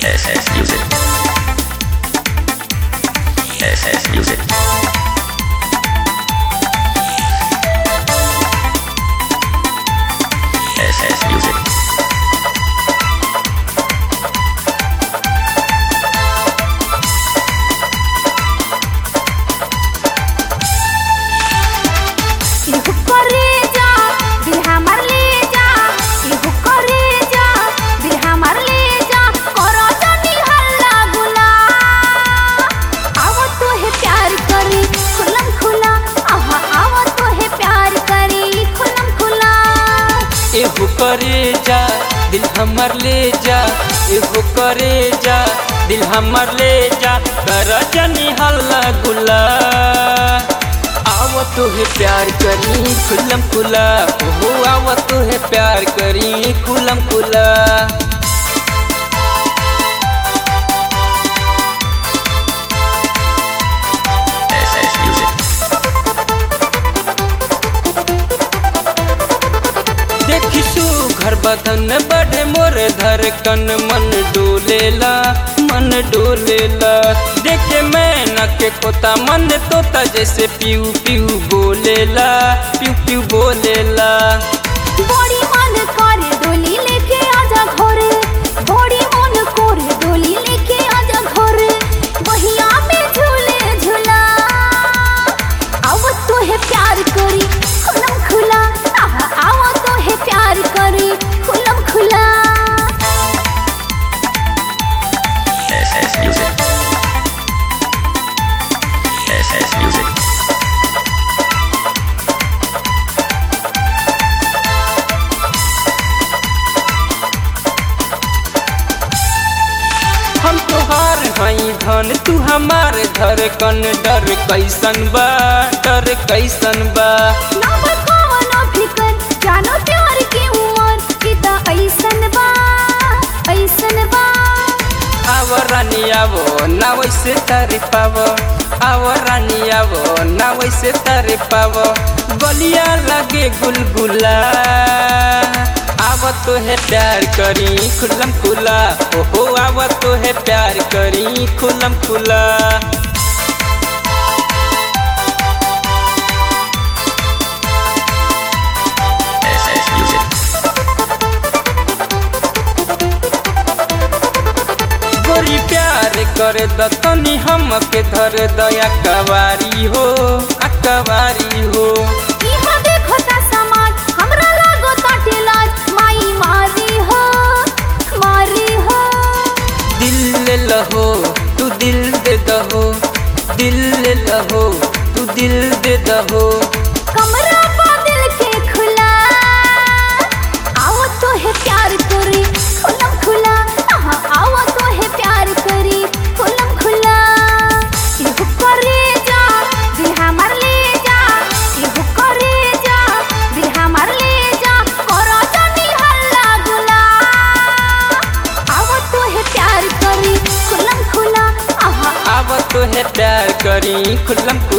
SS Music. SS Music. SS Music. इहु करे जा दिल हमर ले जा इहु करे जा दिल हमर ले जा करो जानी हल्ला गुला आवो तो है प्यार करी खुलम खुला आहा आवो तो है प्यार करी खुलम खुला एहू करे जा दिल हमर ले जा एहू करे जा दिल हमर ले जा कर जनी हल्ला गुला आव तो है प्यार करी खुलम खुला ओहो आव तो है प्यार करी खुलम खुला SS Music. देखी सु घर बदन बढ़े मोर धर कन मन डोलेला मन डोलेला देखे मैं न के कोता मन तोता जैसे पीऊ पीऊ बोलेला पीऊ पीऊ बोलेला बड़ी मन करे डोली लेके आजा घरे बड़ी मन करे डोली लेके आजा घरे बहिया में झूले झूला आव तो है प्यार करी खुलम खुला आहा आव तो है प्यार करी खुलम खुला SS Music. SS Music. हम तोहार हई धन तू हमार धर कन डर कैसन बा डर कैसन बा ना बतावा ना फिकर जानो प्यार की उमर किता ऐसन बा ऐसन बा आव रानी आवो ना वैसे तारी पावो आव रानी आवो ना वैसे तारी पावो गलिया लगे गुलगुला आव तो है प्यार करी खुलम खुला ओहो आव तो है प्यार करी खुलम खुला SS Music. गोरी प्यार करे द तनी हमके धर दया कवारी हो अकवारी हो इहा देखो ता समाज हमरा लागो ताटे लाज माई मारी हो मारी हो दिल ले लहो तू दिल दे दहो दिल ले लहो तू दिल दे दहो कमरा पा दिल के खुला आओ तो है प्यार करी खुलम खुला आहा आओ तो है प्यार करी खुलम खुला इहु करे जा दिल हमर ले जा इहु करे जा दिल हमर ले जा करो जानी हल्ला गुला आओ तो है प्यार करी खुलम खुला आहा अब तो है प्यार करी खुलम